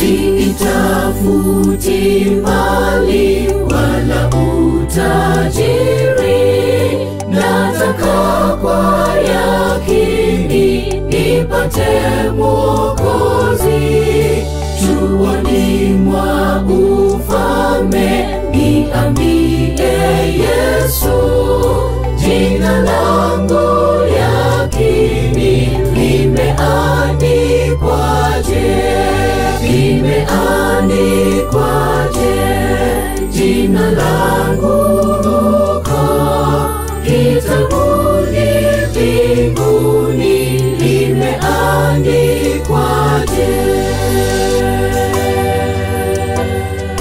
Siitafuti mali wala utajiri, nataka kwa yakini nipate Mwokozi. Chuoni mwa ufalme niambie Yesu, jina langu yakini limeandikwaje? Limeandikwaje? Jina langu huko kitabuni mbinguni limeandikwaje?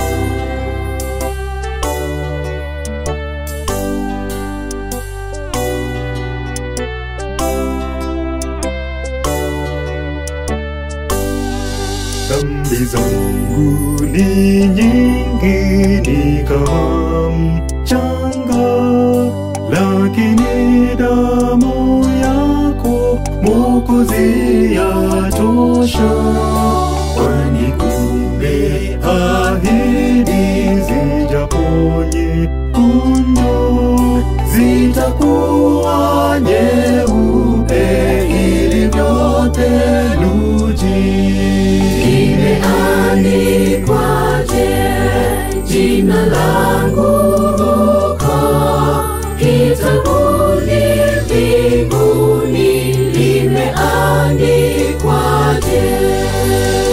Dhambi zangu ni nyingi ni kama mchanga, lakini damu yako Mwokozi yatosha. Kwani umeahidi zijaponye kundu zitakuwa nyeupe ilivyo theluji. Limeandikwaje jina langu huko kitabuni mbinguni limeandikwaje?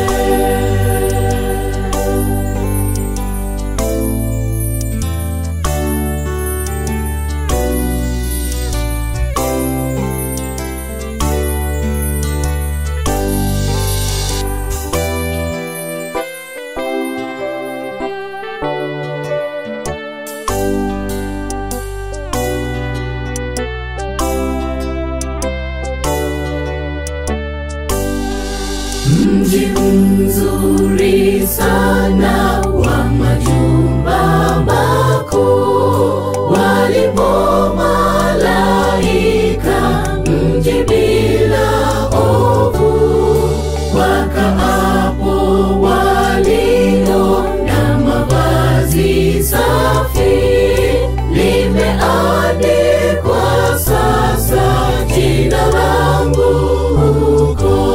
Mji mzuri sana wa majumba makuu, walipo malaika, mji bila ovu, wakaapo walio na mavazi safi, limeandikwa sasa jina langu huko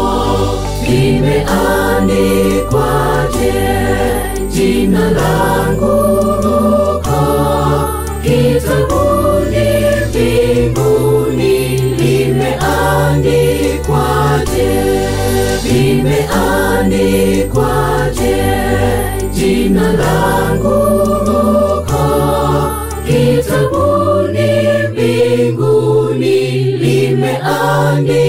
limeandikwaje jina langu huko kitabuni mbinguni limeandikwaje limeandikwaje jina langu huko kitabuni mbinguni limeandikwaje